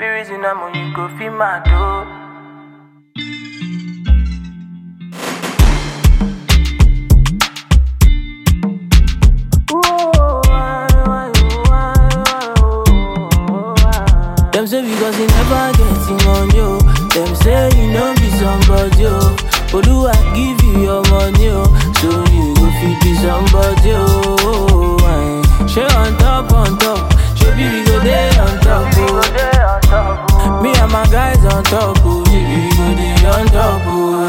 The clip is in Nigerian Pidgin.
fit reason am, you go feel mad oh. Them say because you never getting on you. Them say you know be somebody oh. But do I give you your money oh? So you go fit be somebody oh.